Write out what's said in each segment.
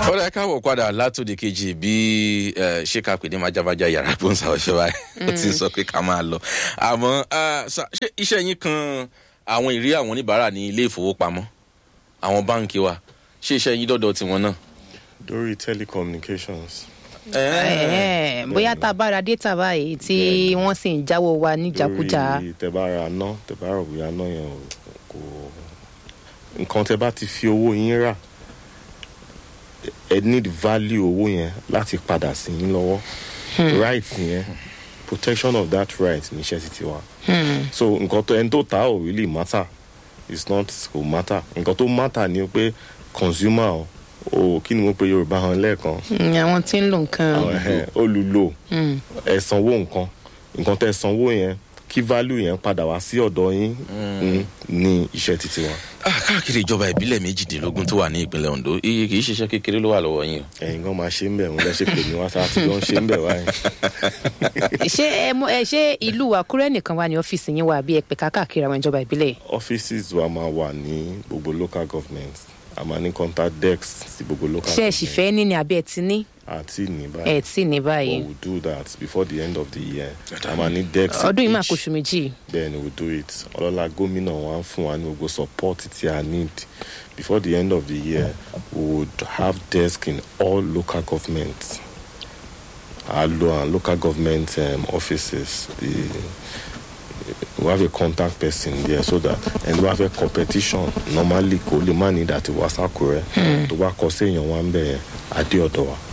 ó rẹ káwọ padà látòdì kejì bí ṣé ká pè ní májámájá yàrá gbóǹsà ọṣẹ báyìí ó ti sọ pé ká máa lọ àmọ ṣé iṣẹ yín kan àwọn ìrí àwọn oníbàárà ní ilé ìfowópamọ àwọn báǹkì wa ṣé iṣẹ yín dọdọ tiwọn náà. lórí telecommunications. bóyá tá a bá ra data báyìí tí wọ́n sì ń jáwọ́ wa níjàkújà. lórí tẹ́bára ná tẹ́bára òbíya náà yẹn kò nǹkan tẹ́ bá ti fi owó yín rà ẹ need value owó yẹn láti padà sí yín lọ́wọ́ right yẹn protection of that right níṣẹ́ ti tiwa so nǹkan tó ẹni tó ta ò really matter it's not kò matter nǹkan tó matter ni pé consumer o o kí ni mo pe yorùbá hàn lẹ́ẹ̀kan àwọn tí ń lo nǹkan. olùlò ẹ sanwó nǹkan nǹkan tẹ sanwó yẹn kí value yẹn padà wá sí ọ̀dọ̀ yín ní iṣẹ́ títí wa. káàkiri ìjọba ìbílẹ̀ méjìdínlógún tó wà ní ìpínlẹ̀ ondo iye kì í ṣiṣẹ́ kékeré ló wà lọ́wọ́ yín o. ẹ̀yin gan máa ṣe ń bẹ̀ wọ́n lẹ́sẹ̀ pè mí wá sáà tí wọ́n ṣe ń bẹ̀ wáyé. ṣé ẹ mọ ẹ ṣé ìlú àkúrẹ́ nìkan wà ní ọ́fíìsì yín wà bí ẹ pè káàkiri àwọn ìjọba ìbílẹ̀. offices wa máa wà ní gbogbo local government a máa ní contact desk sí gbogbo local ṣé ẹ sì fẹ́ ní ni àbí ẹ ti ní. àti ní báyìí. ẹ ti ní báyìí. but we do that before the end of the year a máa ní desk. ọdún yìí máa each. kó oṣù méjì. then we do it ọlọ́lá gómìnà wa ń fún wa ní gbogbo support tí a need before the end of the year we would have desk in all local governments our lo and local government um, offices the we have a contact person there so that ẹni bá fẹ́ competition normally kò lè má ní ìdàtí wá sákòrẹ́ tó bá kọ sí èèyàn wa ń bẹ̀ yẹn adé ọ̀dọ̀ wa.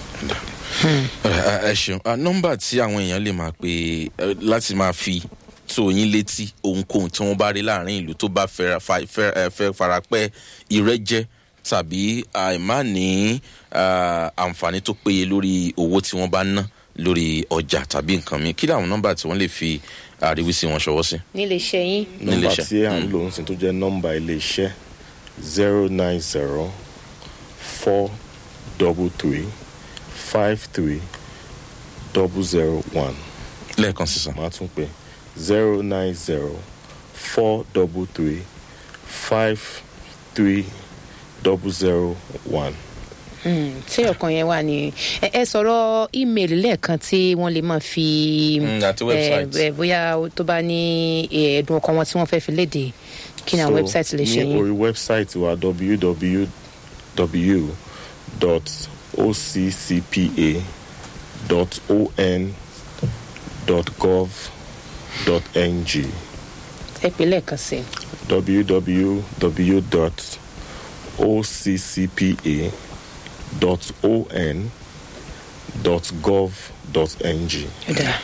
ẹ ṣeun nọmba tí àwọn èèyàn lè máa pè é láti máa fi tó yín létí ohunkóhun tí wọn bá rí láàrin ìlú tó bá fẹ́ farapẹ́ ìrẹ́jẹ tàbí àìmá ní àǹfààní tó péye lórí owó tí wọ́n bá ná lórí ọjà tàbí nǹkan mi kí làwọn nọmba tí wọ́n lè fi àríwísí wọn ṣọwọ́ sí. nílé iṣẹ́ yín. nọmba iléeṣẹ́. tí à ń lò ń sin tó jẹ́ nọmba iléeṣẹ́ zero nine zero four double three five three double zero one lẹ́ẹ̀kan sísan. máa tún pè zero nine zero four double three five three double zero one. tí ọkàn yẹn wà ní ẹ ẹ sọ̀rọ̀ ímeèlì lẹ́ẹ̀kan tí wọ́n lè máa fi Mm, àti website. ẹ, ẹ, bóyá tó bá ní ẹ, ẹ̀dùn ọkàn wọn tí wọ́n fẹ́ fi léde kí ni àwọn wẹ́bsáìtì lè ṣe ní yín. orí wẹ́bsáìtì wa www.occpa.on.gov.ng ẹ pè lẹ́ẹ̀kan sí i. www.occpa.on.gov.ng Ó dáa.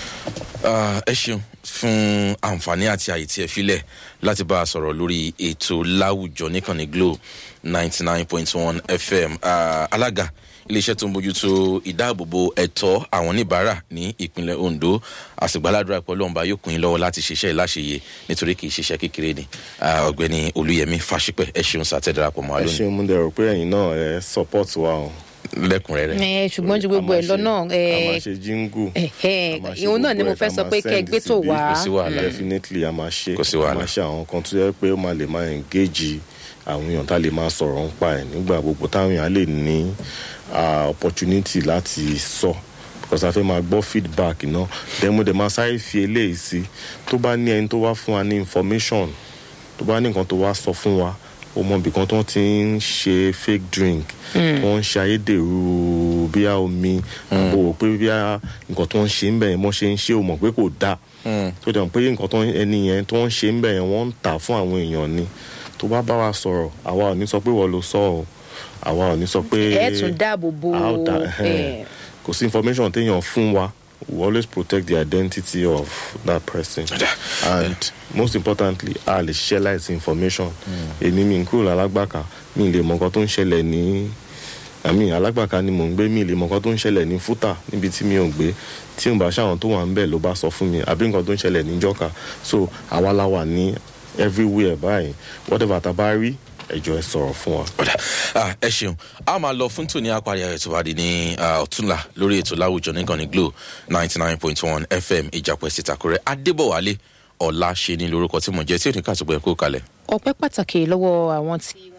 Ah, ẹ ṣeun fún àǹfààní àti àyè tí ẹ filẹ̀ láti bá a sọ̀rọ̀ lórí ètò láwùjọ níkànnì glo ninety nine point one fm Ah, alága iléeṣẹ́ tó ń bójútó ìdáàbòbò ẹ̀tọ́ àwọn oníbàárà ní ìpínlẹ̀ ondo àsìgbàládùra pẹ̀lú ọ̀nba yóò kún in lọ́wọ́ láti ṣiṣẹ́ ìláṣeyè nítorí kì í ṣiṣẹ́ kékeré ni Ah, ọ̀gbẹ́ni olúyẹmí fàṣípẹ́ ẹ ṣeun sàtẹ́darapọ̀ mọ́ wa ẹ lónìí ṣe mú dẹrù pé ẹ̀yin náà ẹ support wa o. lẹ́kùnrẹ́rẹ́. ẹ ṣùgbọ́n ju gbogbo ẹ̀ lọ náà a máa ẹ ṣe jíngù. ẹ ẹ a máa ṣe ìhun náà ni gbogbo mo ẹ̀, fẹ́ a sọ máa pé kẹ́ ẹ send gbé tó síbí. wá. Kò sí wàhálà. definitely a máa ṣe Kò sí a wàhálà. máa ṣe àwọn kan tó yẹ pé ó máa lè máa engage àwọn èèyàn tá a lè máa sọ̀rọ̀ ń pa ẹ̀ nígbà gbogbo táwọn èèyàn lè ní ah, opportunity láti sọ because a fẹ́ máa gbọ́ feedback náà then mo dẹ̀ máa sáré fi eléyìí sí tó bá ní ẹni tó wá fún wa ní information tó bá ní nǹkan tó wá sọ fún wa o mọ ibìkan tó ti ń ṣe fake drink tó ń ṣe ayédèrú bíyà omi àbò wò pé bíyà nǹkan tó ń ṣe ń bẹ̀ yẹn mọ́ ṣe ń ṣe o mọ̀ pé kò dáa tó dẹ̀ mọ̀ pé nǹkan tó ń- ẹni yẹn tó ń ṣe ń bẹ̀ yẹn wọ́n ń tà fún àwọn èèyàn ni tó bá bá wa sọ̀rọ̀ àwa ò ní sọ pé wọ́n ló sọ ọ́ àwa ò ní sọ pé ẹ tún dáàbò bo a ó dá ẹ, kò sí information téèyàn fún wa we always protect the identity of that person and most importantly a lè ṣiṣẹ́ láìsí information èmi mi ń kúrò lálágbàká mi lè mọ nǹkan tó ń ṣẹlẹ̀ ní àmì alágbàká ni mò ń gbé mi lè mọ nǹkan tó ń ṣẹlẹ̀ ní fúta níbi tí mi ò gbé tí n bá ṣàwọn tó wà ń bẹ̀ ló bá sọ fún mi àbí nǹkan tó ń ṣẹlẹ̀ ní jọ́ka so àwa la wà ní everywhere báyìí whatever tá a bá rí ẹjọ́ ẹ sọ̀rọ̀ fún wa. ọ̀dà Ah, ẹ ṣeun a máa lọ fún tòní apárí ayọ̀ tó wà di ní ah, ọ̀túnla lórí ètò láwùjọ nìkan ní glo ninety nine point one fm ìjàpọ̀ ẹ̀sìn ìtàkùrẹ́ adébọ̀wálé ọ̀la ṣe ní lórúkọ tí mo jẹ́ tí ò ní kàtúgbọ̀ ẹ̀ kó kalẹ̀. ọpẹ́ pàtàkì lọ́wọ́ àwọn tí wọ́n bá wa dá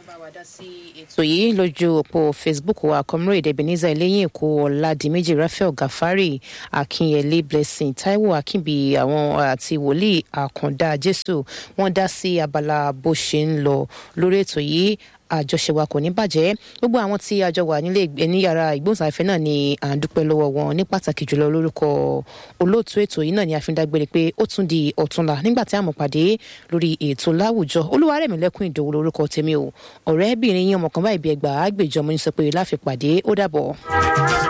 ètò yìí lójú òpó facebook wa comrade ebenezer eléyìn èkó ọ̀làdìmẹ́jì raphael gafari akínyẹlé blessing taiwo akínbi àwọn àti wòlíì àkàndá jésù wọn dá sí abala bó ṣe ń lọ lórí ètò yìí àjọṣe wa kò ní bàjẹ́ gbogbo àwọn tí a jọ wà nílé ìgbé ní yàrá ìgbóhùnsáfẹ́ náà ni à ń dúpẹ́ lọ́wọ́ wọn ní pàtàkì jùlọ lórúkọ olóòtú ètò yìí náà ni a fi ń dágbére pé ó tún di ọ̀túnla nígbà tí a mọ̀ pàdé lórí ètò láwùjọ olúwarẹ̀mílẹ́kùn ìdòwò lórúkọ tèmi o ọ̀rẹ́bìnrin yín ọmọ kan báyìí bí ẹgbàá àgbèjọ mo ní sọ pé láfi pàdé ó dàbọ̀.